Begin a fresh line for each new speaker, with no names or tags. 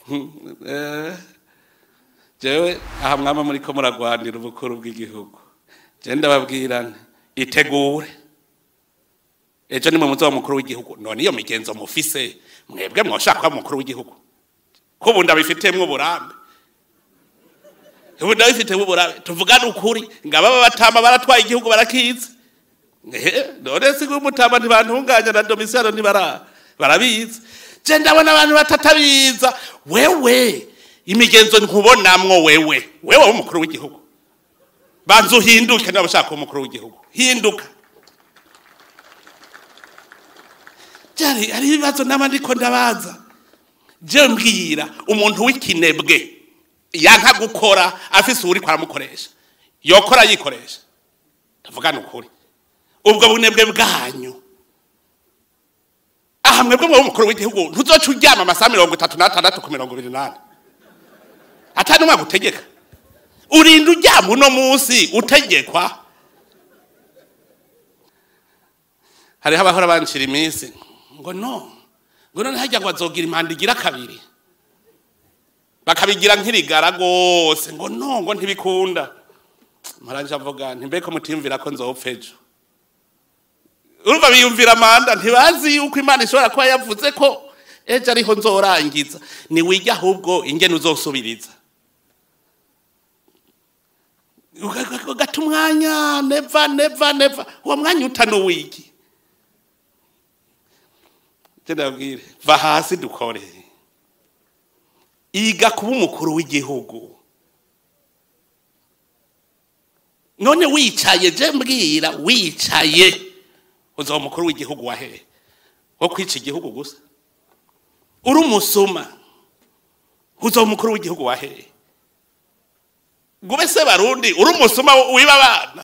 Eh, jewe aha mwama muriko muragwanira ubukuru bw'igihugu je ndababwira nti itegure ejo nimwe muzoba mukuru w'igihugu none iyo migenzo mufise mwebwe mwoshaka kuba mukuru w'igihugu ko ubu ndabifitiyemwo uburambe ubu ndabifitiyemwo uburambe tuvugane ukuri ngo ababa batama baratwaye igihugu barakizi Ehe, none si umutama ntibantunganya na domisiyano ntibara barabizi je ndabona abantu batatabiza wewe imigenzo nkubonamwo wewe wewe w'umukuru w'igihugu banza uhinduke niba ushaka kuba umukuru w'igihugu hinduka byari ari ibibazo n'aba ndiko ndabaza je mbwira umuntu w'ikinebwe yanka gukora afise uwuri kwaramukoresha yokora yikoresha tuvugane ukuri ubwo bunebwe bwanyu aha mwebwe mwe umukuru w'igihugu ntuzoca uryama amasaha mirongo itatu n'atandatu ku mirongo ibiri n'ane atari umwaka utegeka urinda uryama uno munsi utegekwa hariho abahora bancira iminsi ngo no ngo none hajya ngo bazogira impanda igira kabiri bakabigira nk'irigara rwose ngo no ngo ntibikunda mparanje avuga ntimbeko mutiyumvira ko nzopfa ejo urumva biyumvira amanda ntibazi yuko imana ishobora kuba yavuze ko ejo ariho nzorangiza niwijya ahubwo ingene uzosubiriza ugata umwanya neva neva neva uwo mwanya utanuwigi ndabwire va hasi dukore iga kuba umukuru w'igihugu none wicaye je mbwira wicaye uzaba umukuru w'igihugu wahehe wo kwica igihugu gusa uri umusuma uzaba umukuru w'igihugu wahehe gube se barundi uri umusuma wiba abana